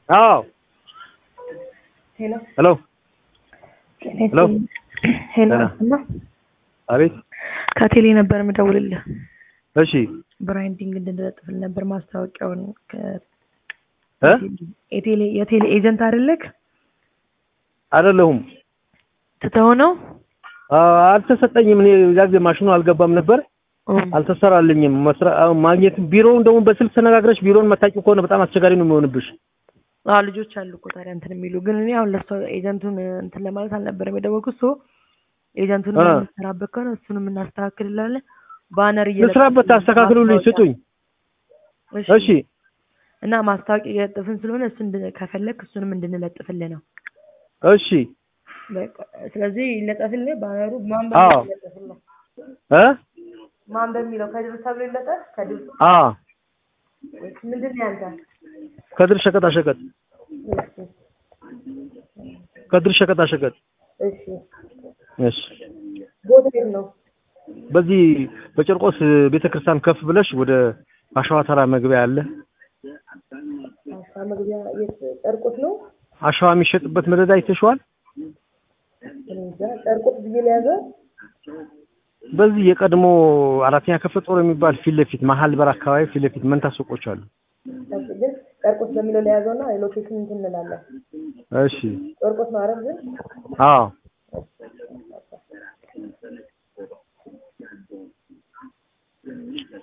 አዎ ሄሎ ሄሎ ሄሎ ሄሎ ደህና። እና አቤት ከቴሌ ነበር የምደውልልህ እሺ ብራንዲንግ እንድንለጥፍል ነበር ማስታወቂያውን ከ- እ የቴሌ የቴሌ ኤጀንት አይደለክ አይደለሁም ትተው ነው አ- አልተሰጠኝም እኔ እዛ ጊዜ ማሽኑ አልገባም ነበር አልተሰራልኝም መስራ አሁን ማግኘት ቢሮውን ደግሞ በስልክ ተነጋግረሽ ቢሮውን መታቂው ከሆነ በጣም አስቸጋሪ ነው የሚሆንብሽ አዎ ልጆች አሉ እኮ ታዲያ እንትን የሚሉ ግን እኔ አሁን ለሰው ኤጀንቱን እንትን ለማለት አልነበረም የደወልኩት ሶ ኤጀንቱን አ። የምንሰራበት ከሆነ እሱንም እናስተካክልላለን ባነር ልስራበት ታስተካክሉልኝ ስጡኝ እሺ እና ማስታወቂያ እየለጠፍን ስለሆነ እሱ እንድ- ከፈለግ እሱንም እንድንለጥፍልህ ነው እሺ በቃ ስለዚህ ይለጠፍልህ ባነሩ ማን አዎ። በሚለው ይለጠፍልህ እ ማን በሚለው ከድር ተብሎ ይለጠፍ ከድር አ ወይስ ምንድን ነው ያንተ ከድር ሸቀጣ ሸቀጥ እሺ ከድር ሸቀጣ ሸቀጥ እሺ እሺ ቦታ የት ነው በዚህ በጨርቆስ ቤተክርስቲያን ከፍ ብለሽ ወደ አሸዋ ተራ መግቢያ አለ አሳ መግቢያ የት ጨርቆስ ነው አሸዋ የሚሸጥበት መደዳ አይተሽዋል እኔ እንጃ ጨርቆስ ብዬ ለያዘ በዚህ የቀድሞ አራተኛ ክፍለ ጦር የሚባል ፊት ለፊት መሀል በር አካባቢ ፊት ለፊት መንታ ሱቆች አሉ ግን ጨርቆስ በሚለው ለያዘው እና ሎኬሽን እንትን እንላለን እሺ ጨርቆስ ነው አይደል ግን አዎ